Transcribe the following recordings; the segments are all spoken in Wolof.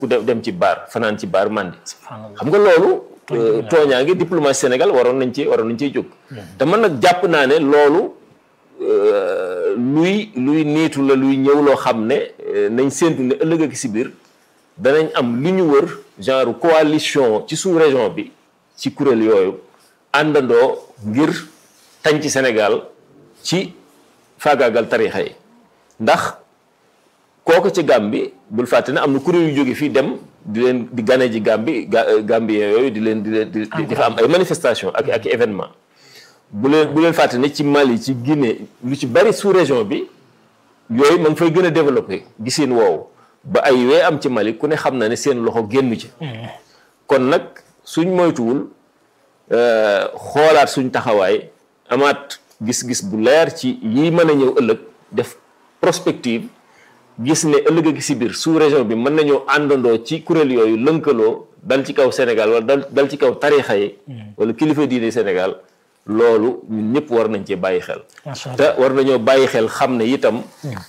ku dem dem ci baar fanaan ci baar mandi subhanallah xam nga loolu tooñaa ngi diplomatie Sénégal waroon nañ ci waroon nañ ciy jóg te man nag jàpp naa ne loolu euh, luy luy niitu la luy ñëw loo xam ne euh, nañ séentu ne ëllëg ak si biir danañ am li ñu wër genre coalition ci sous région bi ci kuréel yooyu àndandoo ngir tañ ci Sénégal ci faagaagal tarixa yi ndax kooku ci Gàmbi bul fàtte ne am na kuréel yu jóge fii dem di leen di gane ji Gàmbi ga Gambien yooyu di leen di leen di di fa am ay manifestation ak ak événement bu leen bu leen fàtte ne ci Mali ci Guinée lu ci bari sous région bi yooyu ma ngi fay gën a développé gisin woowu ba ay wee am ci Mali ku ne xam na ne seen loxo génnu ci kon nag suñ moytuwul euh, xoolaat suñ taxawaay amaat gis-gis bu leer ci yi mën a ñëw ëllëg def prospective gis ne ëllëg a gi si biir sous région bi mën nañoo àndandoo ci kuréel yooyu lënkaloo dal ci kaw Sénégal wala dal dal ci kaw tarixa yi wala kilifa diine Sénégal loolu ñun ñëpp war nañ cee bàyyi xel macha te allah war nañoo bàyyi xel xam ne itam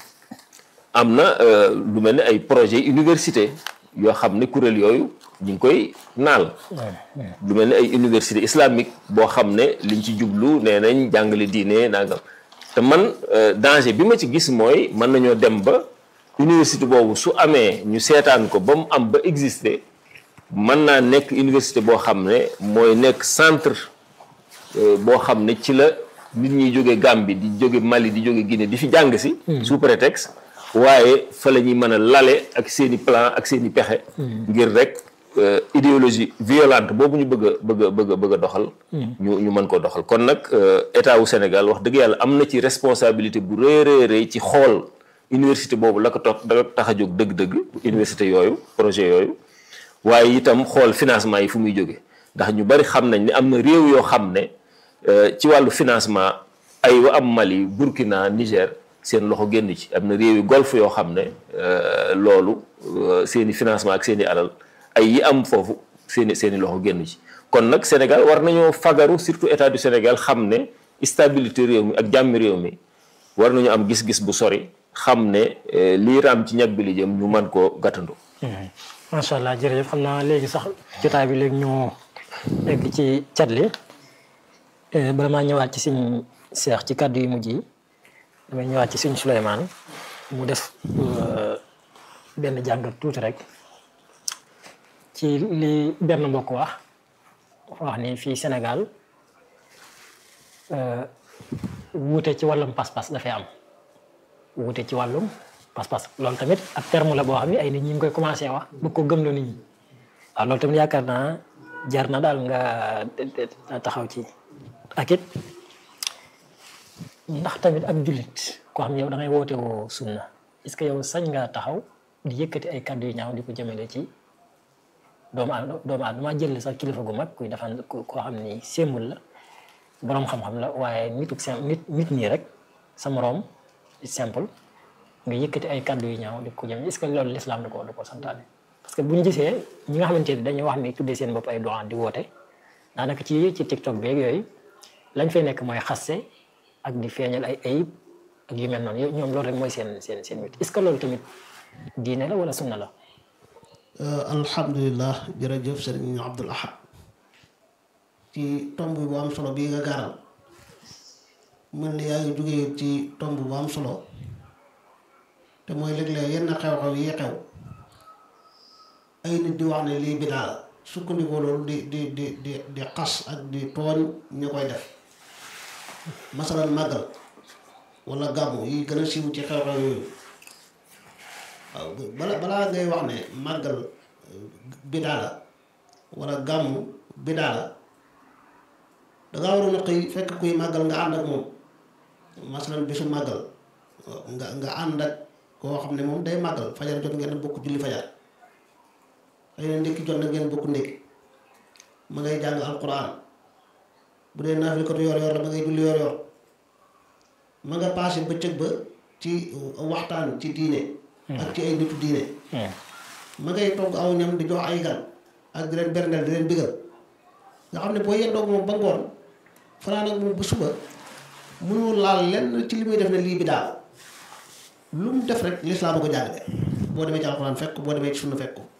am na euh, lu mel ne ay projet université yoo xam ne kuréel yooyu ñu ngi koy naal lu mel ne ay université islamique boo xam ne liñ ci jublu nee nañ jàngale diine nangam te man euh, danger bi ma ci gis mooy mën nañoo dem ba université boobu su amee ñu seetaan ko ba mu am ba exister mën naa nekk université boo xam ne mooy nekk centre euh, boo xam ne ci la nit ñi jóge Gambie di jóge Mali di jóge Guinée di fi jàng si sous prétexte waaye fa la ñuy mën a lale ak seen i plan ak seen i pexe ngir rek euh, idéologie violente boobu ñu bëgg a bëgg a bëgg a bëgg a doxal ñu ñu mën ko doxal kon nag euh, état wu Sénégal wax dëgg yàlla am na ci responsabilité bu rëy rëy rëy ci xool université boobu la ko toog da ko tax a jóg dëgg-dëgg université yooyu projet yooyu waaye itam xool financement yi fu muy jóge ndax ñu bari xam nañ ne am na réew yoo xam ne euh, ci wàllu financement ay wa am Mali Burkina Niger seen loxo génn ci am na réew yu golfe yoo xam ne euh, loolu euh, seen i financement ak seen i alal ay yi am foofu seen i seen i loxo génn ci kon nag Sénégal war nañoo fagaru surtout état du Sénégal xam ne stabilité réew mi ak jàmmi réew mi war nañu am gis-gis bu sori xam ne euh, lii raam ci ñag bi li jëm ñu mën koo gàttandu macha allah jërëjëf xam naa léegi sax jotaay bi léegi ñu egg ci cat li bala maa ñëwaat ci suñ seex ci kàddu yu mujj yi damay ñëwaat ci suñ Souleymane mu def euh, benn jàngat tuuti rek ci li benn mbokk wax wax ni fii Sénégal euh, wuute ci wàllum pas-pas dafay am wuute ci wàllum pas-pas loolu tamit ab terme la boo xam ne ay nit ñi ngi koy commencé wax bëgg ko gëmloo nit ñi waaw loolu tamit yaakaar naa jar na daal nga taxaw ci ak it ndax tamit ab jullit koo xam ne yow da ngay woote woo sunna est-ce que yow sañ nga taxaw di yëkkati ay kàddu yu ñaaw di ko jëmale ci doomu aadama doomu aadama jël sax kilifa gu mag kuy defan koo xam ni sémbul la boroom xam-xam la waaye nituk sim nit nit nii rek sa moroom simple nga yëkkati ay kàddu yu ñaaw di ko jëmale est-ce que loolu l'islam da ko da ko santaane parce que bu ñu gisee ñi nga xamante ni dañuy wax ni tuddee seen bopp ay doxaan di woote daanaka ci ci TikTok beeg yooyu lañ fay nekk mooy xaste ak di feeñal ay ayib ak yu mel noonu yow ñoom loolu rek mooy seen seen seen wit est-ce que loolu tamit diine la wala sunna la. alhamdulilah jërëjëf sëriñ Abdul Ahad ci tomb bu am solo bii nga gaaral mel ni yaa ngi jógee ci tomb bu am solo te mooy léeg-léeg yenn xew-xew yi xew ay nit di wax ne lii bidaa la sukkandikoo loolu di di di di di xas ak di tooñ ñu koy def masalan màggal wala gàmmu yi gën a siiw ci xew-xew yooyu waaw bala balaa ngay wax ne màggal bidaa la wala gàmmu bidaa la dangaa waroon a xëy fekk kuy màggal nga ànd ak moom masalan bisu màggal nga nga ànd ak koo xam ne moom day màggal fajar jot ngeen bokk julli fajar xëy na ndékki jot na ngeen bokk ndékki ma ngay jàng alquran bu dee naafil ko yor yor la ma ngay julli yor yor ma nga paase bëccëg ba ci waxtaan ci diine ak ci ay nitu diine ma ngay togg aw ñam di jox ay gan ak di leen berndeel di leen bigal nga xam ne boo yendoog moom ba ngoon fanaan ak moom ba suba mënoo laal lenn ci li muy def ne lii bi daal lu mu def rek lislaam a ko jàngale boo demee ci alxuraan fekk boo demee ci sunna fekk ko